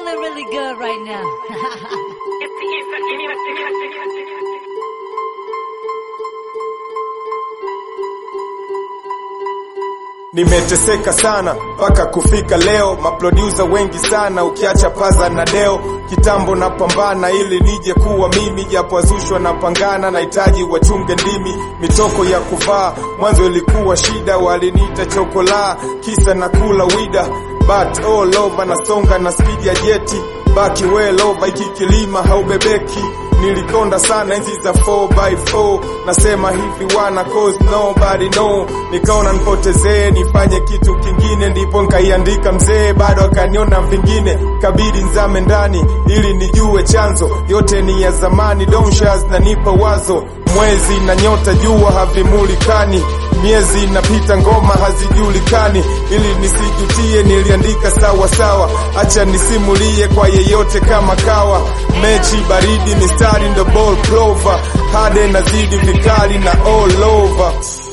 feeling really good right now. Nimeteseka sana mpaka kufika leo, maproducer wengi sana, ukiacha paza na deo. Kitambo napambana ili nije kuwa mimi, japo wazushwa na pangana, nahitaji wachunge ndimi. Mitoko ya kuvaa mwanzo ilikuwa shida, waliniita chokola, kisa na kula wida, but all over nasonga na speed ya jeti, baki well over, iki kilima haubebeki nilikonda sana enzi za 4x4 nasema hivi wana cause nobody know nikaona nipotezee nifanye kitu kingine ndipo nkaiandika mzee bado akaniona vingine kabidi nzame ndani ili nijue chanzo yote ni ya zamani donshas na nipa wazo mwezi na nyota jua havimulikani miezi inapita ngoma hazijulikani ili nisijutie niliandika sawa sawa acha nisimulie kwa yeyote kama kawa mechi baridi mistari ndo ball clover hade nazidi vikali na all over